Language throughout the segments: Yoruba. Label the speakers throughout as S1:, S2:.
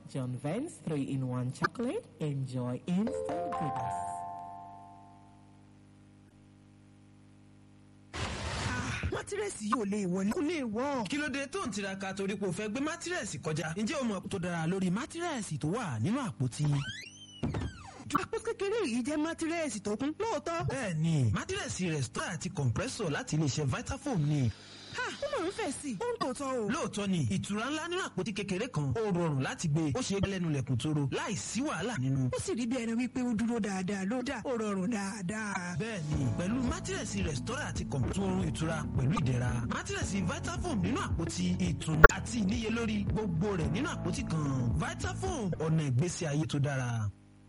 S1: John Vance 3-in-1 chocolate. Enjoy instant goodness.
S2: mátírẹ́sì yóò lè wọlé kó lè wọ́.
S3: kí ló dé tó ń tiraka torí pé o fẹ́ gbé mátírẹ́sì kọjá ǹjẹ́ o mọ̀ tó dára lórí mátírẹ́sì tó wà nínú àpótí.
S2: àpò kékeré yìí jẹ́ mátírẹ́sì tó kún lóòótọ́.
S3: bẹ́ẹ̀ni mátírẹ́sì rẹ̀stọ́ àti compressor láti iléeṣẹ́ Vitafoam ni.
S2: ha ó máa ń fẹ̀ sí i ó ń tòótọ́ o.
S3: lóòótọ́ ni ìtura ńlá nínú àpótí kékeré kan ó rọrùn láti gbé ó ṣe é lẹ́nu lẹ̀kùn tóró láì sí wàhálà nínú.
S2: ó sì rí bí ẹni wípé ó dúró dáadáa ló dà ó rọrùn dáadáa.
S3: bẹ́ẹ̀ni pẹ̀lú mátírẹ́sì rẹ̀stọ́rà àti kọ̀m̀pútù oorun ìtura pẹ̀lú ìdẹ̀ra mátírẹ́sì Vitafoam nínú àpótí ìtùnú àti ìníyelórí gbogbo rẹ̀ nínú àpótí kan Vitafoam ọ̀nà ìgbésí ayé tó dára.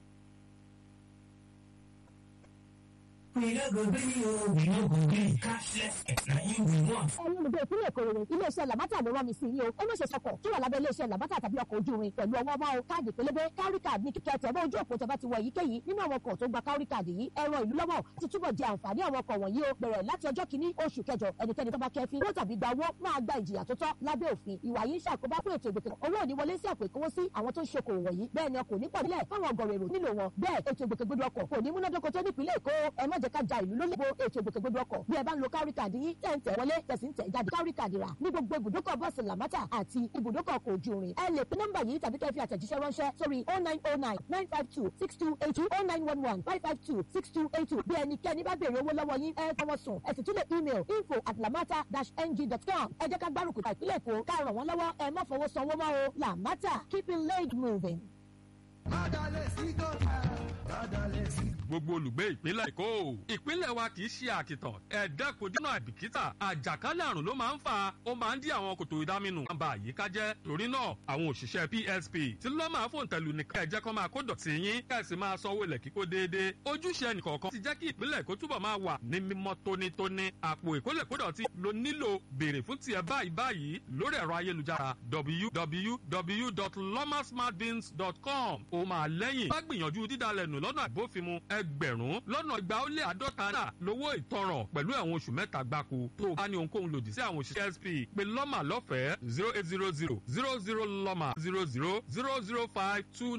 S4: We no go gree o, we no go gree. Cashless na you we want.
S5: ẹ̀yin olùgbé ìpínlẹ̀ èkó rere iléeṣẹ́ làbátà ló rán mi sí yìí o ó má ṣe sọkọ̀ tó wà lábẹ́ iléeṣẹ́ làbátà tàbí ọkọ̀ ojú irin pẹ̀lú ọwọ́ máa o káàdì pélébé kárí káàdì ní kíkẹ́ tẹ̀ bá ojú òpó tẹ́bá ti wọ èyíkéyìí nínú àwọn ọkọ̀ tó gba kárí káàdì yìí ẹ̀rọ ìlú lọ́wọ́ ti túbọ̀ di àǹfààní àwọn ọkọ̀ wọ̀nyí o bẹ̀rẹ̀ láti ọjọ́ kìíní oṣù kẹjọ ẹnikẹ́ni tó bá kẹfin owó tàbí gba owó máa gba ìjìyà tó tọ́ lábẹ́ òfin ìwà yìí ń ṣàkóbá fún ètò ìgbòkè owó òní wọlé sí àpò ìkówósí àwọn tó ń ṣokòwò wọ̀nyí bẹ́ẹ̀ ni ọkọ̀ ní pọ̀ nílẹ̀ fáwọn ọgọ̀rọ̀ èrò nílò wọn bẹ́ẹ̀ ètò ìgbòkègbodò ọkọ̀ kò ní múnádóko tó nípìnlẹ̀ èkó ẹ má jẹ́ ká ja ìlú lólè bo ètò ìgbòkègbodò ọkọ̀ bí ẹ bá ń lo kárí káàdì yín tẹ̀ ń tẹ̀ wọlé tẹ̀sí ń tẹ̀ jáde kárí káàdì rà ní gbogbo ibùdókọ̀ bọ́ọ̀sì làmátà àti ibùdókọ̀ ọkọ̀ ojú irin ẹ lè pe nọ́mbà yìí tàbí kẹ́ fi àtẹ̀jíṣẹ́ ránṣẹ́ sórí oh nine oh nine nine five two six two eight two oh nine one one five five two six two eight two bí ẹnikẹ́ni bá béèrè owó lọ́wọ́ yín ẹ fọwọ́ sùn ẹ sì tún lè email info at lamata dash ng dot com ẹ jẹ́ ká gbárùkù ta ìpínlẹ̀ èkó ká ràn wọ́n lọ́wọ́ ẹ má fọwọ́ sanwó mọ́ o làmátà keeping leg moving.
S6: gbogbo olùgbé ìpínlẹ̀ èkó ìpínlẹ̀ wa kì í ṣe àkìtàn ẹ̀ẹ́dẹ́ kò dínà àbìkítà àjàkálẹ̀ àrùn ló máa ń fà ó máa ń dí àwọn kòtò ìdáminù máa ń ba àyíká jẹ́ torí náà àwọn òṣìṣẹ́ PSP tí ló máa fòun tẹ̀lú nìkan ẹ̀jẹ̀ kan máa kó dọ̀tí yín kẹ̀sì máa sanwó ilẹ̀ kíkó déédéé ojúṣe ẹnìkọ̀ọ̀kan ti jẹ́ kí ìpínlẹ̀ èkó túbọ̀ máa wà ní mímọ́ tónítóní àpò ìkólẹ̀kódọ̀tí ló nílò béèrè fún tiẹ̀ báyìí báyìí lórí ẹ̀rọ ayélujára www.lomasmartbins.com ó máa lẹ́yìn bá gbìyànjú dídalẹ̀ nù lọ́nà àbófinmu ẹgbẹ̀rún lọ́nà igba ó lé àádọ́ta náà lówó ìtanràn pẹ̀lú ẹ̀wọ̀n oṣù mẹ́ta gbáko tó o bá ní ohunkóhun lòdì sí àwọn òṣìṣẹ́ SP pé lọ́mà lọ́fẹ̀ẹ́ zero eight zero zero zero zero lọ́mà zero zero zero zero five two